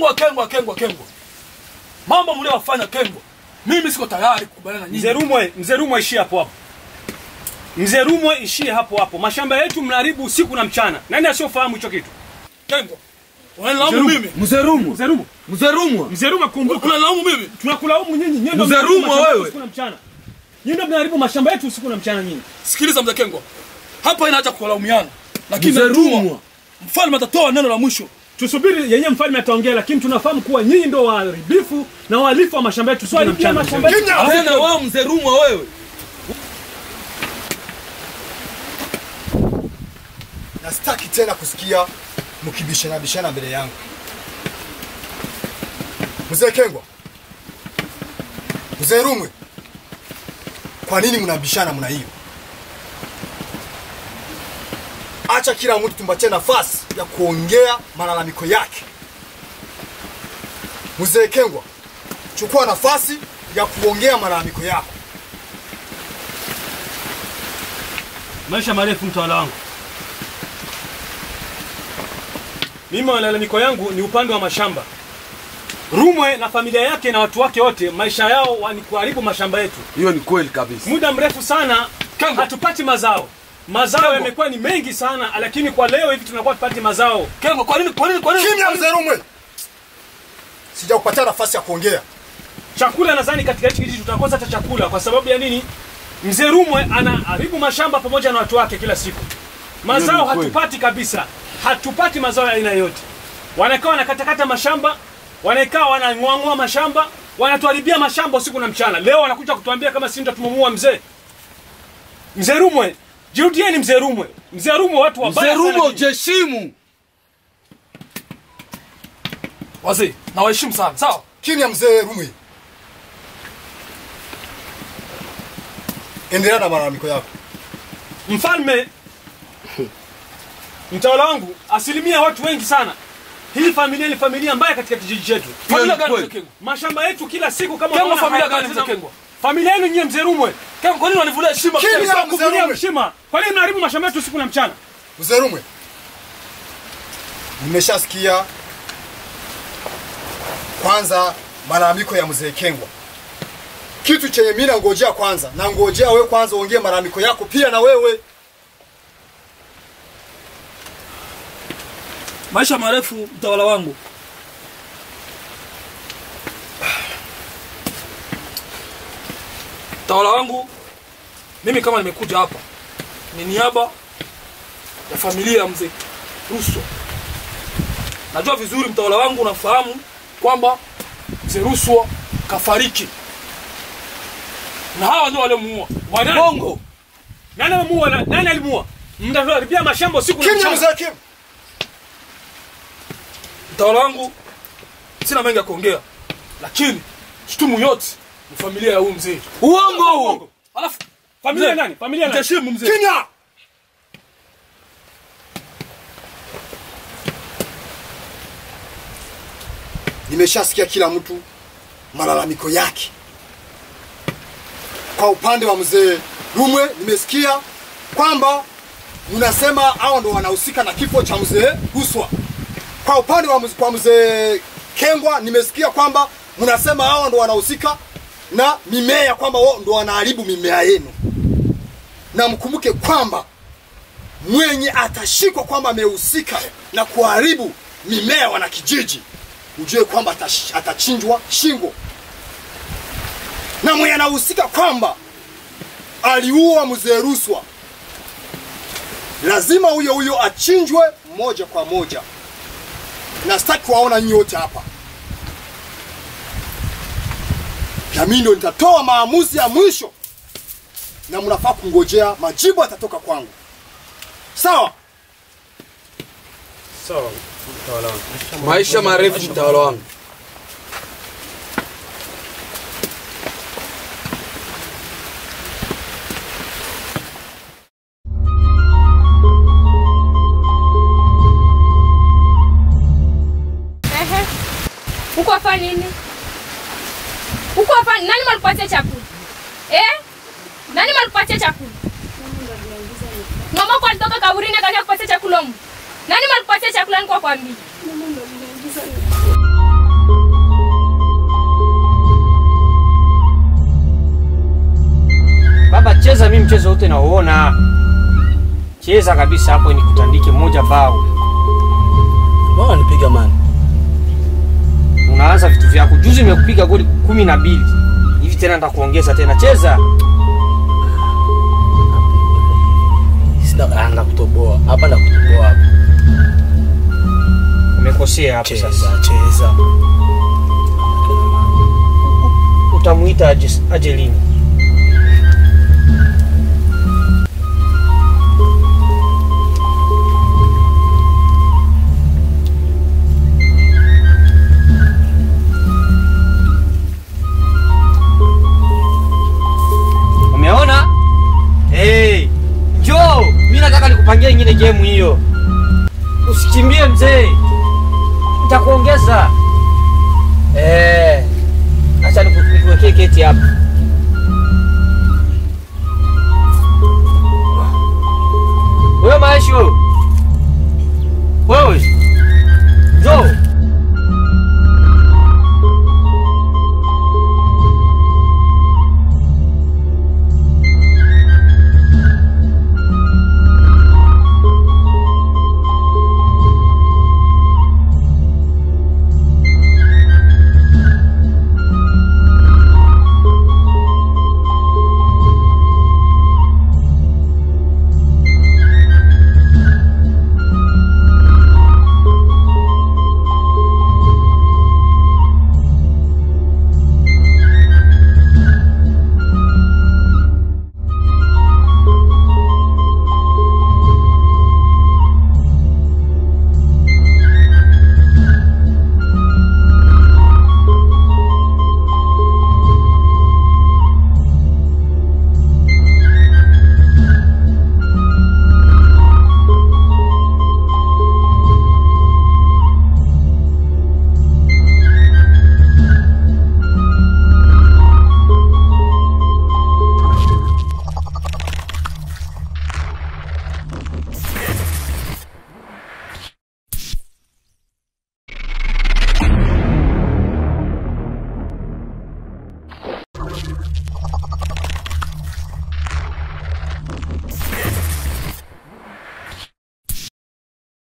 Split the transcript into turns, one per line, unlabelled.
Kengwa, Kengwa, Kengwa, Kengwa, mambo mliowafanya Kengwa, mimi siko tayari kukubaliana na
Mzee
nyinyi.
Rumwe, mzee Rumwe ishie hapo hapo. Mzee Rumwe ishie hapo hapo. Mashamba yetu mnaharibu usiku na mchana. Nani asiofahamu hicho kitu?
Kengwa, unanilaumu mimi?
Mzee Rumwa.
Mzee Rumwe,
Mzee Rumwa.
mzee Rumwe kumbuka.
Unanilaumu mimi?
Tunakulaumu nyinyi, nyinyi ndio
Mzee
mnaharibu
Rumwe
mashamba yetu
wewe.
usiku na mchana. Nyinyi ndio mnaharibu mashamba yetu usiku na mchana nyinyi.
Sikiliza mzee Kengwa, hapa ina haja kulaumiana, lakini
Mzee
najua
Rumwa.
mfalme atatoa neno la mwisho.
Tusubiri yenyewe mfalme ataongea, lakini tunafahamu kuwa nyinyi ndio waharibifu na wahalifu wa mashamba yetu usiku na
Tuharibia
mchana.
mashamba yetu.
Kimya!
Tena wewe mzee Rumwa wewe.
na sitaki tena kusikia mkibishana bishana mbele yangu. Mzee Kengwa, mzee Rumwe, kwa nini mnabishana mna hiyo? Acha kila mtu tumpatie nafasi ya kuongea malalamiko yake. Mzee Kengwa, chukua nafasi ya kuongea malalamiko yako.
Maisha marefu mtawala wangu. Mimi malalamiko yangu ni upande wa mashamba. Rumwe na familia yake na watu wake wote, maisha yao wa- ni kuharibu mashamba yetu.
Hiyo ni kweli kabisa.
Muda mrefu sana
Kengo.
hatupati mazao. Mazao
Kengo.
yamekuwa ni mengi sana, lakini kwa leo hivi tunakuwa tupati mazao.
Kengwa, kwa nini, kwa nini, kwa nini?
Kimya
kwa nini-
mzee Rumwe, sijakupatia nafasi ya kuongea.
Chakula nadhani katika hichi kijiji tutakosa hata chakula kwa sababu ya nini? Mzee Rumwe anaharibu mashamba pamoja na watu wake kila siku. Mazao
Hiyo ni kweli.
hatupati kabisa, hatupati mazao ya aina yote. Wanakaa wanakatakata mashamba, wanakaa wanang'oang'oa mashamba, wanatuharibia mashamba usiku na mchana. Leo wanakuja kutuambia kama sisi ndio tumemuua mzee. Mzee Rumwe, jirudieni mzee Rumwe. Mzee Rumwe watu wabaya
Mzee
sana
Rumwa
nyinyi.
ujiheshimu.
Wazee, nawaheshimu sana, sawa?
Kimya mzee Rumwe, endelea na malalamiko yako.
Mfalme, mtawala wangu, asilimia watu wengi sana. Hii familia ni familia mbaya katika kijiji chetu.
Familia
ni
gani
kweli.
mzee Kengwa?
Mashamba yetu kila siku kama
Kengwa,
unaona
familia
haya-
gani mzee Kengwa?
Familia yenu nyie mzee Rumwe.
Kengwa, kwa nini wanivulia heshima?
Kimya!
Kengwa?
Mzee
Kuvunia
Rumwe.
mshima. Kwa nini mnaharibu mashamba yetu usiku na mchana?
Mzee Rumwe, nimeshasikia kwanza malalamiko ya mzee Kengwa. Kitu chenye mimi nangojea kwanza, nangojea wewe kwanza uongee malalamiko yako pia na wewe.
Maisha marefu, mtawala wangu. Mtawala wangu, mimi kama nimekuja hapa ni niaba ya familia ya mzee Russo. Najua vizuri mtawala wangu, unafahamu kwamba mzee Russo kafariki, na hawa ndio waliomuua.
Wanani?
Bongo,
Nani alimuua? na- Nani alimuua? Mnaharibia mashamba usiku na
Kimya
mchana.
mzee Kim.
mtawala wangu, sina mengi ya kuongea, lakini shtumu yote ni familia ya huyu mzee.
Uongo huo.
Alafu
Familia
Mzee,
nani? Familia nani?
mheshimu mzee.
Kimya. Nimeshasikia kila mtu malalamiko yake. Kwa upande wa mzee Rumwe nimesikia kwamba mnasema hao ndo wanahusika na kifo cha mzee Ruswa. Kwa upande wa mzee, kwa mzee Kengwa nimesikia kwamba mnasema hao ndo wanahusika na mimea, kwamba wao ndo wanaharibu mimea yenu na mkumbuke kwamba mwenye atashikwa kwamba amehusika na kuharibu mimea wanakijiji, ujue kwamba atash- atachinjwa shingo, na mwenye anahusika kwamba aliua mzee Ruswa, lazima huyo huyo achinjwe moja kwa moja, na sitaki kuwaona nyinyi wote hapa, na mimi ndo nitatoa maamuzi ya mwisho na mnafaa kungojea majibu atatoka kwangu. Sawa?
Sawa, mtawala wangu.
Maisha marefu mtawala wangu.
Ehe. Uko hapa nini? Uko hapa nani malikupatia chakula? Eh? Nani malikupatia chakula? Mama kwa alitoka kaburini akaja kupatia chakula mu. Nani malikupatia chakula niko kwambia?
mchezo wote nauona. Cheza kabisa hapo, nikutandike moja bao.
Mbona nipiga mani?
Unaanza vitu vyako. Juzi nimekupiga goli kumi na mbili hivi, tena nitakuongeza tena. Cheza.
Sina ah, nakutoboa. Hapa nakutoboa hapa.
Umekosea hapo sasa.
Cheza, cheza.
Utamuita aje, aje lini? Umeona? Hey, njoo. Mimi nataka nikupangie nyingine game hiyo. Usikimbie mzee. Nitakuongeza. Eh. Acha niku- nikuwekee keti hapa.